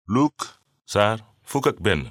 Luk saar fukk ak benn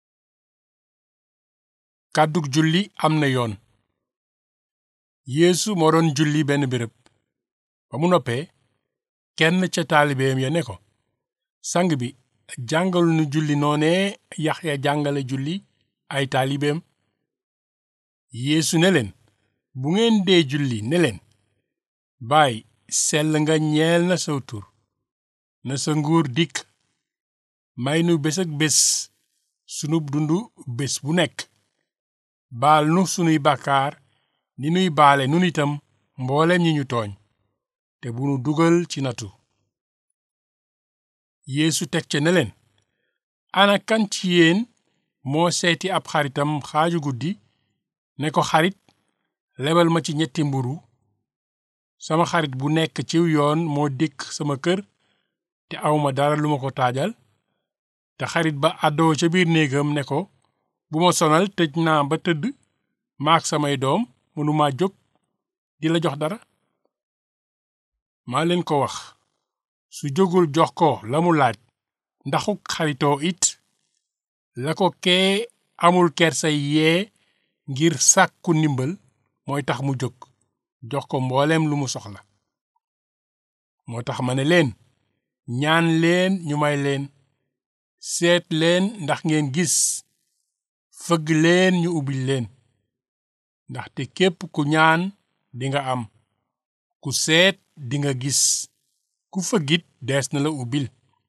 kàddug julli am na yoon yeesu moo doon julli benn béréb ba mu noppee kenn ca taalibeem ya ne ko sang bi jàngal nu julli noonee Yaxya jàngale julli ay taalibeem yeesu ne leen bu ngeen dee julli ne leen baay sell nga ñeel na saw tur na sa nguur dikk may nu bés ak bés sunub dundu bés bu nekk baal nu sunuy bàkkaar ni nuy baale nun itam mboolem ñi ñu tooñ te bu nu dugal ci natu yeesu teg ca ne leen ana kan ci yéen moo seeti ab xaritam xaaju guddi ne ko xarit lebal ma ci ñetti mburu sama xarit bu nekk ciw yoon moo dikk sama kër te awma dara lu ma ko taajal te xarit ba àddoo ca biir néegam ne ko bu ma sonal tëj naa ba tëdd maak samay doom mënuma jóg di la jox dara maa leen ko wax su jógul jox ko la mu laaj ndaxuk xaritoo it la ko kee amul kersay yee ngir sàkku ndimbal mooy tax mu jóg jox ko mbooleem lu mu soxla moo tax ma ne leen ñaan leen ñu may leen seet leen ndax ngeen gis fëgg leen ñu ubbil leen ndaxte képp ku ñaan dinga am ku seet dinga gis ku fëggit dees na la ubbil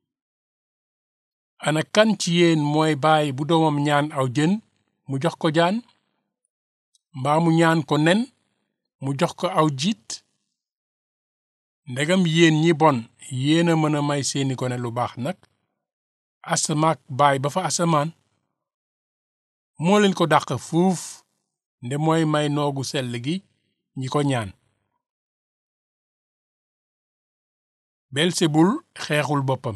ana kan ci yéen mooy baay bu doomam ñaan aw jën mu jox ko jaan mbaa mu ñaan ko nen mu jox ko aw jiit ndegam yéen ñi bon yéen a mën a may seeni gone lu baax nag asamaak baay ba fa asamaan moo leen ko dàq fuuf nde mooy may noogu sell gi ñi ko ñaan belsebul xeexul boppam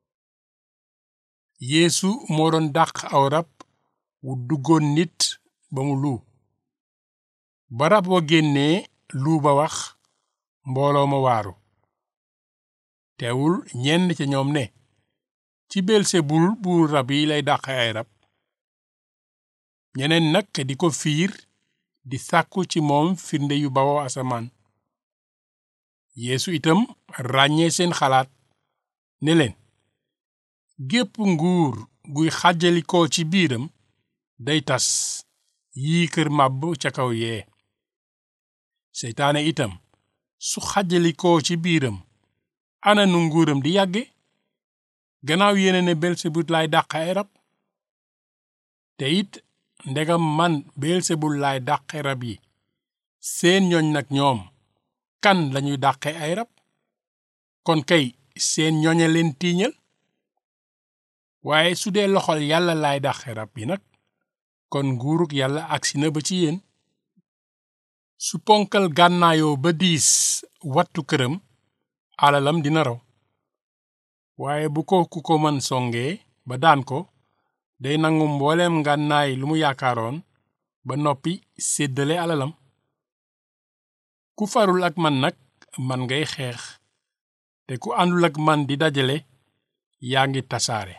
yeesu moo doon dàq aw rab wu duggoon nit ba mu luu ba rab wa génnee luu ba wax mbooloo ma waaru teewul ñenn ca ñoom ne ci belsebul buur rab yi lay dàq ay rab ñeneen nag di ko fiir di sàkku ci moom firnde yu bawoo asamaan yeesu itam ràññee seen xalaat ne leen gépp nguur guy xàjjalikoo ci biiram day tas yii kër màbb ca kaw yee seytaane itam su xàjjalikoo ci biiram ana nu nguuram di yàgge gannaaw yéene ne belsebul laay dàq ay rab te it ndegam man beelsebul laay dàqe rab yi seen ñooñ nag ñoom kan lañuy dàqe ay rab kon kay seen ñooña leen tiiñal waaye su dee loxol yàlla laay dàqe rab yi nag kon nguuruk yàlla agsi na ba ci yéen su ponkal gànnaayoo ba diis wattu këram alalam dina raw waaye bu ko ku ko mën songee ba daan ko day nangu mbooleem ngànnaay lu mu yaakaaroon ba noppi séddale alalam ku farul ak man nag man ngay xeex te ku àndul ak man di dajale yaa ngi tasaare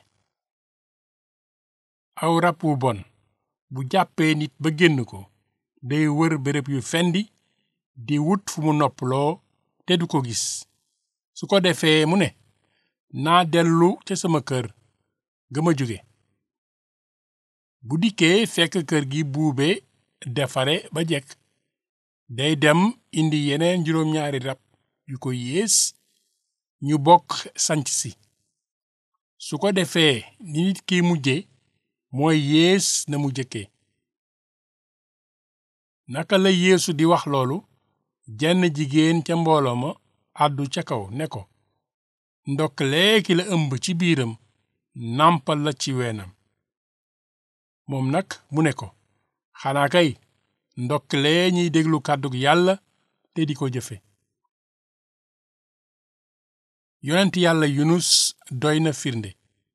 aw rab wu bon bu jàppee nit ba génn ko day wër béréb yu fendi di wut fu mu noppaloo te du ko gis su ko defee mu ne naa dellu ca sama kër ga ma jóge bu dikkee fekk kër gi buube defare ba jekk day dem indi yeneen juróom-ñaari rab yu ko yées ñu bokk sanc si su ko defee ni nit ki mujje mooy yées na mu jëkke naka la yeesu di wax loolu jenn jigéen ca mbooloo ma àddu ca kaw ne ko ndokkalee ki la ëmb ci biiram nàmpal la ci weenam moom nag mu ne ko xanaa kay ndokkalee ñiy déglu kàddug yàlla te di ko jëfe yonent yàlla yunus doy na firnde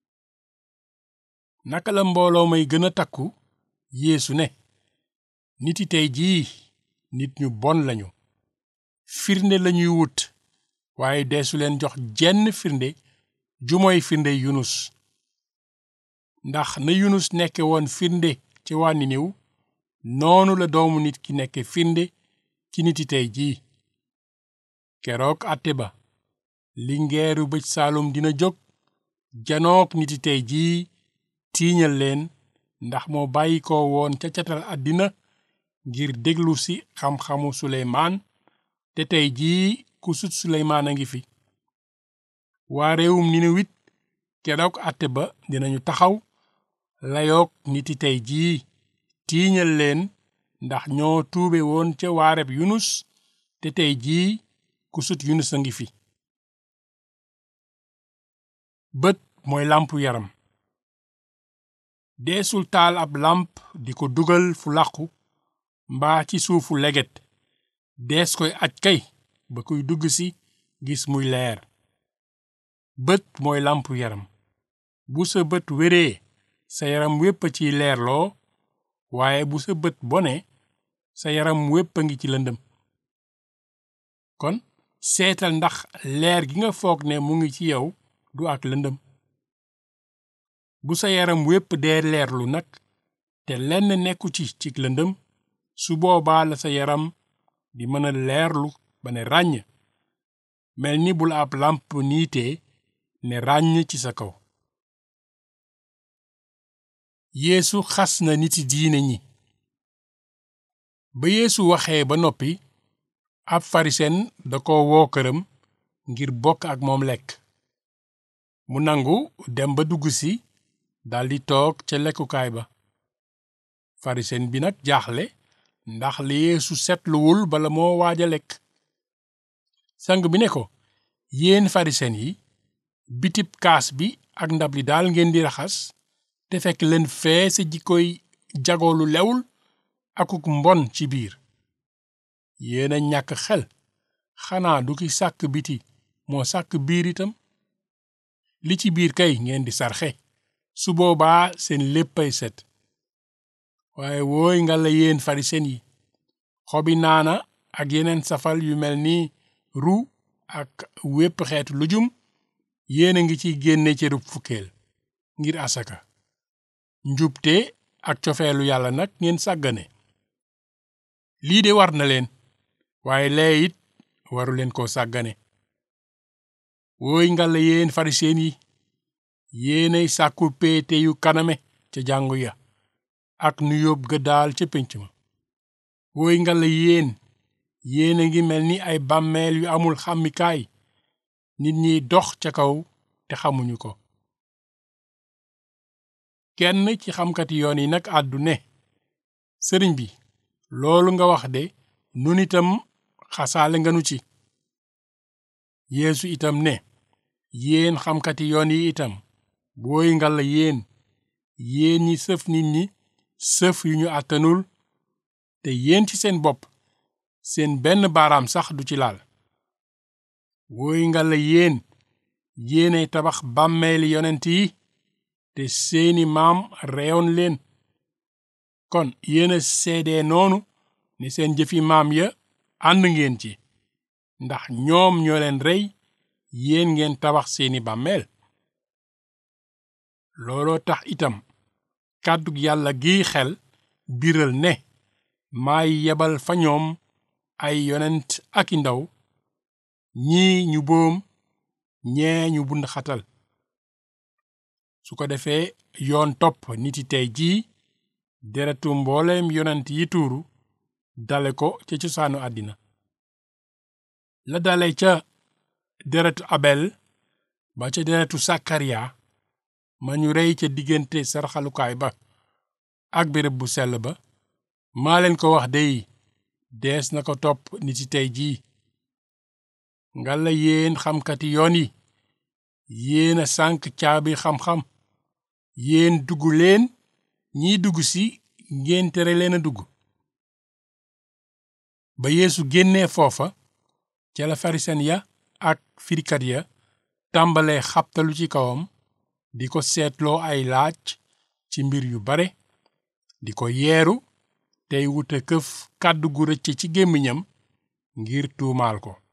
naka la mbooloo may gën a takku yeesu ne niti tey jii nit ñu bon lañu firnde lañuy wut waaye deesu leen jox jenn firnde ju mooy firnde yunus ndax na yunus nekke woon firnde ci waa Niniw noonu la doomu nit ki nekke firnde ci niti tey jii keroog àtte ba lingeeru bëj saalum dina jóg janook niti tey jii tiiñal leen ndax moo bàyyi ko woon ca catal àddina ngir déglu si xam-xamu suleymaan te tey jii ku sut suleymaan a ngi fi waa réewum Ninewit keroog àtte ba dinañu taxaw layoog niti tey jii tiiñal leen ndax ñoo tuube woon ca waareb yunus te tey jii ku sut yunus a ngi fi bët mooy làmpu yaram deesul taal ab làmp di ko dugal fu làqu mbaa ci suufu leget dees koy aj kay ba kuy dugg si gis muy leer bët mooy làmpu yaram bu sa bët wéree sa yaram wépp a ciy leerloo waaye bu sa bët bone sa yaram wépp a ngi ci lëndëm kon seetal ndax leer gi nga foog ne mu ngi ci yow du ak lëndëm bu sa yaram wépp dee leerlu nag te lenn nekku ci ci lëndëm su boobaa la sa yaram di mën a leerlu ba ne ràññ mel ni bu la ab làmp niitee ne ràññ ci sa kaw yeesu xas na niti diine ñi ba yeesu waxee ba noppi ab farisen da ko woo këram ngir bokk ak moom lekk mu nangu dem ba dugg si daldi toog ca lekkukaay ba farisen bi nag jaaxle ndax li yeesu setluwul bala moo waaj a lekk sang bi ne ko yéen farisen yi bitib kaas bi ak ndab li daal ngeen di raxas te fekk leen fee sa jikkoy jagoolu lewul akuk mbon ci biir yéen a ñàkk xel xanaa du ki sàkk biti moo sàkk biir itam li ci biir kay ngeen di sarxe su boobaa seen léppay set waaye wooy nga la yéen farisen yi xobi naana ak yeneen safal yu mel ni ru ak wépp xeetu lujum yéen a ngi ciy génne cërub fukkeel ngir asaka njubte ak cofeelu yàlla nag ngeen sàggane lii de war na leen waaye lee it waru leen koo sàggane wooy nga la yéen fariseen yi yéenay sàkku péete yu kaname ca jàngu ya ak nu yóbb ga daal ca pénc ma wooy nga la yéen yéen a ngi mel ni ay bàmmeel yu amul xàmmikaay nit ñiy dox ca kaw te xamuñu ko kenn ci xamkati yoon yi nag àddu ne sëriñ bi loolu nga wax de nun itam xasaale nga nu ci yeesu itam ne yéen xamkati yoon yi itam booy nga la yéen yéen ñi sëf nit ñi sëf yu ñu àttanul te yéen ci seen bopp seen benn baaraam sax du ci laal wooy nga la yéen yéenay tabax bàmmeeli yonent yi te seeni maam reyoon leen kon yéen a seedee noonu ne seen jëfi maam ya ànd ngeen ci ndax ñoom ñoo leen rey yéen ngeen tabax seeni bàmmeel looloo tax itam kàddug yàlla giy xel biral ne maay yebal fa ñoom ay yonent ak i ndaw ñii ñu boom ñee ñu bund xatal su ko defee yoon topp niti tey jii deretu mbooleem yonent yi tuuru dale ko ca cosaanu àddina la dale ca deretu abel ba ca deretu sakariya ma ñu rey ca diggante sarxalukaay ba ak béréb bu sell ba maa leen ko wax dey dees na ko topp niti tey jii ngalla yéen xamkati yoon yi yéen a sànk caabi xam-xam yéen dugg leen ñiy dugg si ngeen tere leen a dugg ba yeesu génnee foofa ca la farisen ya ak firikat ya tàmbalee xabtalu ci kawam di ko seetloo ay laaj ci mbir yu bare di ko yeeru tey wuta këf kàddu gu rëcc ci gémmiñam ngir tuumaal ko